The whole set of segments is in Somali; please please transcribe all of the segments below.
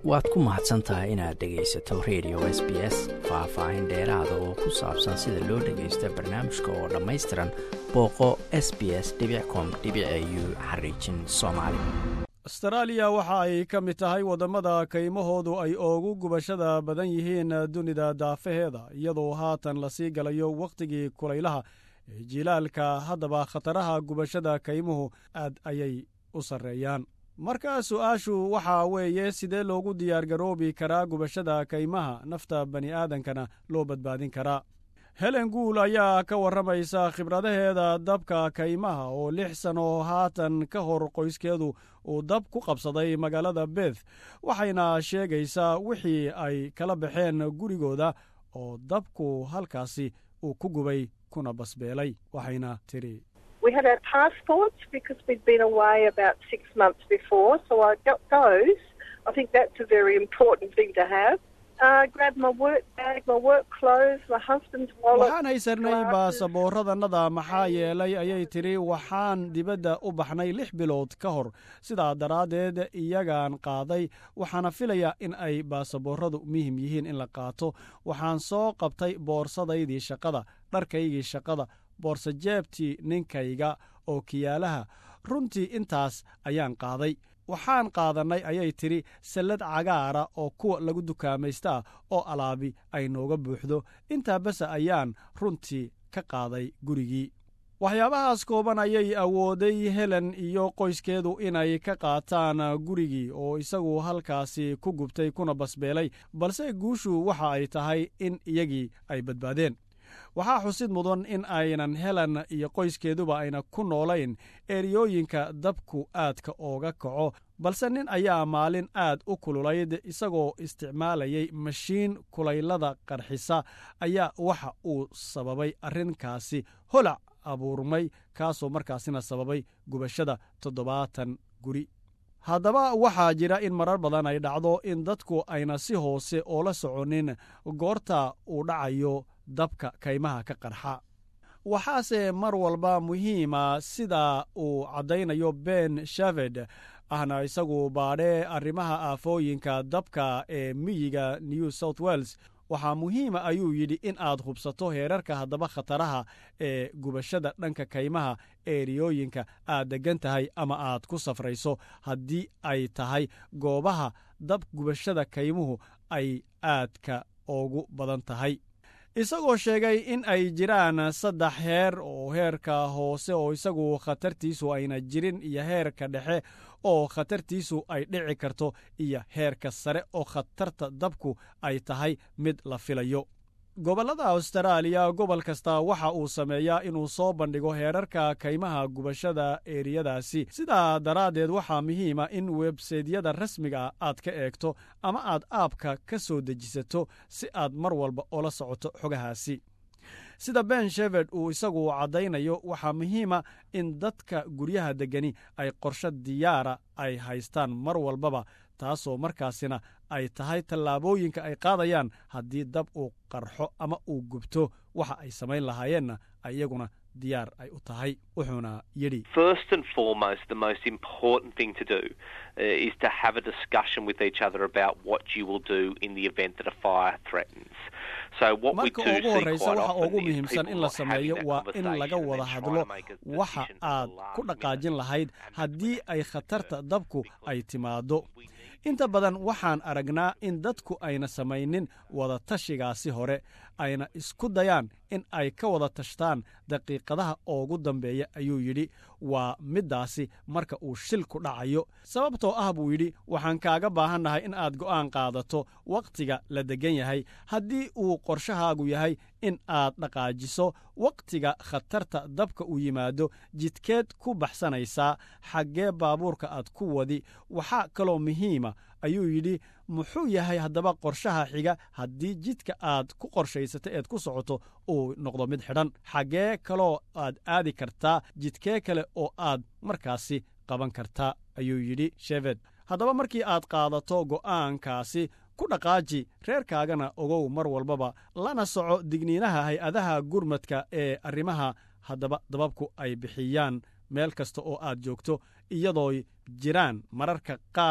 waad ku mahadsan tahay inaad dhegaysato radio s b s faah-faahin dheeraada oo ku saabsan sida loo dhagaysta barnaamijka oo dhammaystiran booqo s b s com u xariijin soomaali astaraaliya waxa ay ka mid tahay waddamada kaymahoodu ay ugu gubashada badan yihiin dunida daafaheeda iyadoo haatan lasii galayo wakhtigii kulaylaha ee jilaalka haddaba khataraha gubashada kaymuhu aad ayay u sarreeyaan marka su-aashu waxaa weeye sidee loogu diyaargaroobi karaa gubashada kaymaha nafta bani aadankana loo badbaadin karaa helen guul ayaa ka warramaysa khibradaheeda dabka kaymaha oo lix sano haatan ka hor qoyskeedu uu dab ku qabsaday magaalada beth waxayna sheegaysaa wixii ay kala baxeen gurigooda oo dabku halkaasi uu ku gubay kuna basbeelay waxayna tidhi We had our passports because we'd been away about six months before, so I got those. I think that's a very important thing to have. Uh, grabbed my work bag, my work clothes, my husband's wallet. waxaan haysanay baasaboorradannada maxaa yeelay ayay tidhi waxaan dibadda u baxnay lix bilood ka hor sidaa daraaddeed iyagaan qaaday waxaana filayaa in ay baasaboorradu muhim yihiin in la qaato waxaan soo qabtay boorsadaydii shaqada dharkaygii shaqada boorsajeebtii ninkayga oo kiyaalaha runtii intaas ayaan qaaday waxaan qaadannay ayay tidhi sallad cagaara oo kuwa lagu dukaamaysta ah oo alaabi ay nooga buuxdo intaa bese ayaan runtii ka qaaday gurigii waxyaabahaas kooban ayay awooday helen iyo qoyskeedu inay ka qaataan gurigii oo isagu halkaasi ku gubtay kuna basbeelay balse guushu waxa ay tahay in iyagii ay badbaadeen waxaa xusid mudan in aynan helen iyo qoyskeeduba ayna ku noolayn eriyooyinka dabku aadka ooga kaco balse nin ayaa maalin aad u kululayd isagoo isticmaalayay mashiin kulaylada qarxisa ayaa waxa uu sababay arrinkaasi holac abuurmay kaasoo markaasina sababay gubashada toddobaatan guri haddaba waxaa jira in marar badan ay dhacdo in dadku ayna si hoose oola soconin goorta uu dhacayo dabka kaymaha ka qarxa waxaase mar walba muhiima sida uu caddaynayo ben shaved ahna isagu baadhee arrimaha aafooyinka dabka ee miyiga new south wales waxaa muhiima ayuu yidhi in aad hubsato heerarka haddaba khataraha ee gubashada dhanka kaymaha eeriyooyinka aad deggan tahay ama aad ku safrayso haddii ay tahay goobaha dab gubashada kaymuhu ay aadka ugu badan tahay isagoo sheegay in ay jiraan saddex heer oo heerka hoose oo isagu khatartiisu ayna jirin iyo heerka dhexe oo khatartiisu ay dhici karto iyo heerka sare oo khatarta dabku ay tahay mid la filayo gobollada austraaliya gobol kasta waxa uu sameeyaa inuu soo bandhigo heerarka kaymaha gubashada eeriyadaasi sidaa daraaddeed waxaa muhiima in websaydyada rasmiga aad ka eegto ama aad aabka ka soo dejisato si aad mar walba ola socoto xogahaasi sida ben sheverd uu isagu caddaynayo waxaa muhiima in dadka guryaha deggani ay qorsho diyaara ay haystaan mar walbaba taasoo markaasina ay tahay tallaabooyinka ay qaadayaan haddii dab uu qarxo ama uu gubto waxa ay samayn lahaayeenna iyaguna diyaar ay u tahay wuxuuna yidhi First and foremost, the most important thing to do uh, is to have a discussion with each other about what you will do in the event that a fire threatens. So what we marka do ugu see horraysa quite waxa often ugu is muhiimsan people in la not having sameeyo that waa in laga conversation wada and then hadlo trying to make a waxa decision at aad the last ku dhaqaajin minute. lahayd And haddii ay khatarta dabku ay timaaddo we need inta badan waxaan aragnaa in dadku ayna samaynin wada tashigaasi hore ayna isku dayaan in ay ka wada tashtaan daqiiqadaha ugu dambeeya ayuu yidhi waa middaasi marka uu shilku dhacayo sababtoo ah buu yidhi waxaan kaaga baahannahay in aad go'aan qaadato wakhtiga la deggan yahay haddii uu qorshahaagu yahay in aad dhaqaajiso wakhtiga khatarta dabka uu yimaado jidkeed ku baxsanaysaa xaggee baabuurka aad ku wadi waxaa kaloo muhiima ayuu yidhi muxuu yahay haddaba qorshaha xiga haddii jidka aad ku qorshaysata eed ku socoto uu noqdo mid xidhan xaggee kaloo aad aadi kartaa jidkee kale oo aad markaasi qaban kartaa ayuu yidhi sheved haddaba markii aad qaadato go'aankaasi ku dhaqaaji reerkaagana ogow mar walbaba lana soco digniinaha hay-adaha gurmadka ee arrimaha haddaba dababku ay bixiyaan meel kasta oo aad joogto iyadoo jiraan mararka qaar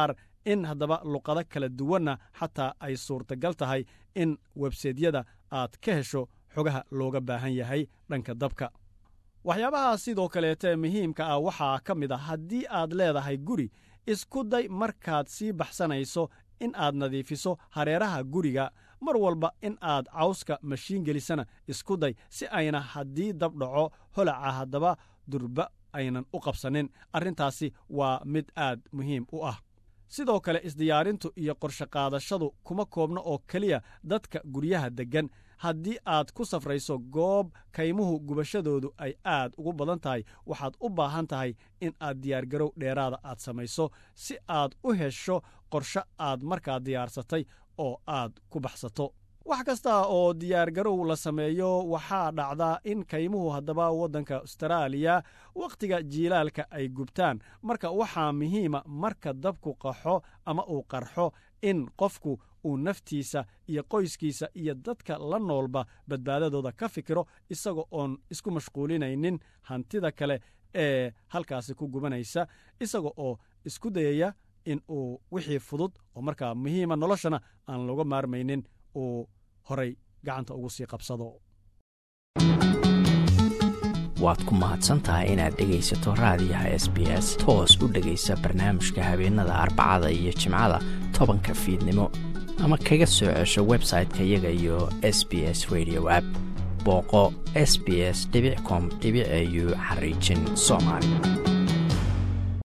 in haddaba luqado kala duwanna xataa ay suurtagal tahay in websaydyada aad ka hesho xogaha looga baahan yahay dhanka dabka waxyaabaha sidoo kaleete muhiimka ah waxaa ka mid a haddii aad leedahay guri isku day markaad sii baxsanayso in aad nadiifiso hareeraha guriga mar walba in aad cawska mashiin gelisana isku day si ayna haddii dab dhaco holaca haddaba durba aynan u qabsanin arrintaasi waa mid aad muhiim u ah sidoo kale isdiyaarintu iyo qorshe qaadashadu kuma koobno oo keliya dadka guryaha deggan haddii aad ku safrayso goob kaymuhu gubashadoodu ay aad ugu badan tahay waxaad u baahan tahay in aad diyaargarow dheeraada aad samayso si aad u hesho qorshe aad markaa diyaarsatay oo aad ku baxsato wax kasta oo diyaargarow la sameeyo waxaa dhacdaa in kaymuhu haddaba waddanka astaraaliya wakhtiga jiilaalka ay gubtaan marka waxaa muhiima marka dabku qaxo ama uu qarxo in qofku uu naftiisa iyo qoyskiisa iyo dadka la noolba badbaadadooda ka fikiro isaga oon isku mashquulinaynin hantida kale ee halkaasi ku gubanaysa isaga oo isku dayaya in uu wixii fudud oo markaa muhiima noloshana aan looga maarmaynin uu horay gacanta ugu sii qabsado waad ku mahadsantahay inaad dhegaysato raadiyaha s b s toos u dhegaysa barnaamijka habeenada arbacada iyo jimcada tobanka fiidnimo ama kaga soo cesho website-ka iyaga iyo s b s radio app booqo s b s com au xariijin soomaali